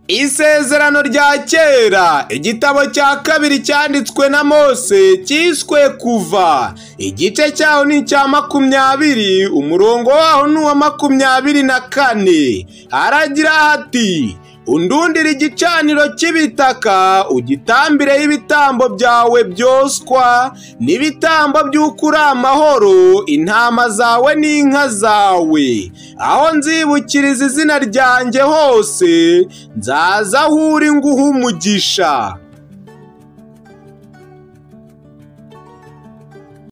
Isezerano rya kera igitabo cya kabiri cyanditswe na Mose cyiswe kuva igice cyaho ni icya makumyabiri umurongo waho ni uwa makumyabiri na kane haragira hati undundira igicaniro cy'ibitaka ugitambireho ibitambo byawe byoswa n'ibitambo by'ukuri amahoro intama zawe n'inka zawe aho nzibukiriza izina ryanjye hose nzaza aho uri nguha umugisha